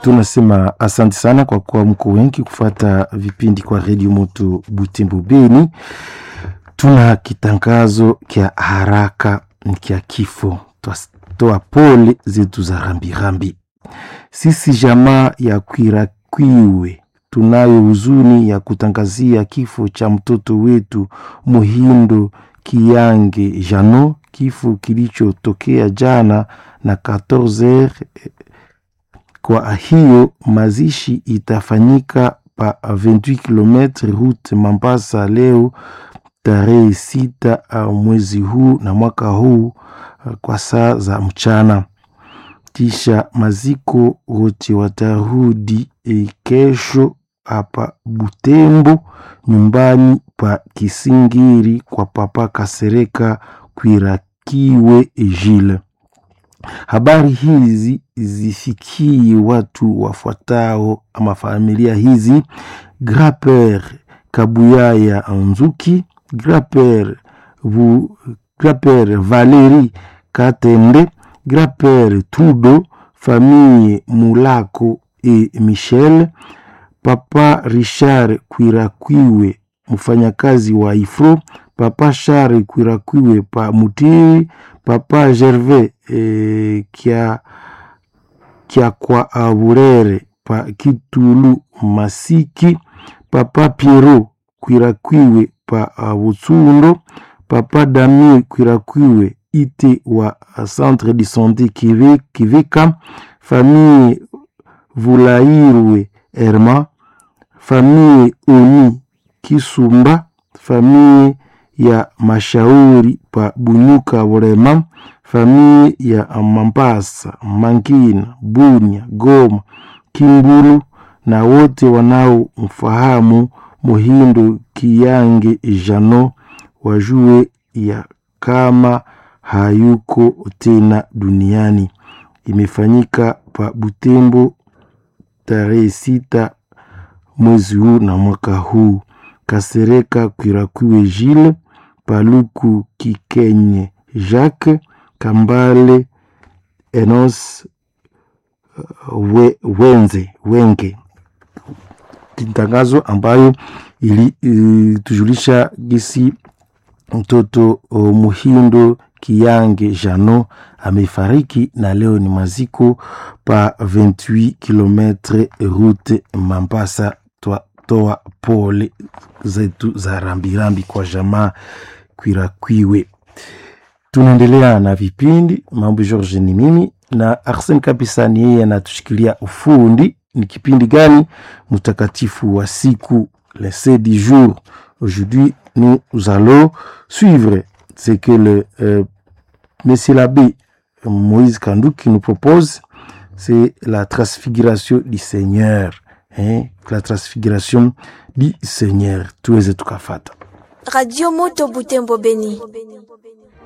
tunasema asante sana kwa kuwa mko wengi kufata vipindi kwa redio moto Butembo Beni. Tuna kitangazo kya haraka kya kifo, twatoa pole zetu za rambirambi. Sisi jamaa ya Kwirakwiwe tunayo huzuni ya kutangazia kifo cha mtoto wetu Muhindo Kiyange Jano, kifo kilichotokea jana na 14h. Kwa hiyo mazishi itafanyika pa 28 km route Mambasa leo tarehe sita mwezi huu na mwaka huu kwa saa za mchana. Kisha maziko wote watarudi e, kesho hapa Butembo nyumbani pa Kisingiri kwa papa Kasereka Kwirakiwe Jile. Habari hizi zifikie watu wafuatao ama familia hizi: Graper Kabuyaya Nzuki, Graper Vu, Graper Valeri Katende, Graper Tudo, famille Mulako e Michel, Papa Richard Kwirakwiwe mfanyakazi wa Ifro, Papa Shari Kwirakwiwe pa Mutiri, Papa Gervais e, kia, kia kwa Aburere pa Kitulu Masiki, Papa Piero Kwirakwiwe pa Butsundo, Papa Damien Kwirakwiwe ite wa Centre de Santé Kiveka, famille Vulairwe Herma, famille Oni Kisumba, famille ya Mashauri pa Bunyuka Burema, famille ya Mambasa, Mangina, Bunya, Goma, Kimbulu na wote wanaomfahamu Muhindo Kiyange Jano wajue ya kama hayuko tena duniani. Imefanyika pa Butembo tarehe sita mwezi huu na mwaka huu. Kasereka Kwirakwiwe Jile, Paluku Kikenye Jacques, Kambale Enos we, Wenze Wenge. Tangazo ambayo ilitujulisha gisi mtoto Muhindo Kiyange Jano amefariki na leo ni maziko pa 28 km route Mambasa. Twatoa pole zetu za rambirambi kwa jamaa Kwirakwiwe. Tunaendelea na vipindi mambo. George ni mimi na Arsene kabisa, ni yeye anatushikilia ufundi. Ni kipindi gani? Mtakatifu wa siku, le saint du jour. Aujourd'hui nous allons suivre ce que le euh, monsieur l'abbé Moïse Kandouk qui nous propose, c'est la transfiguration du Seigneur. Hein? La transfiguration du Seigneur. Tuweze tukafata. Radio Moto Butembo Beni.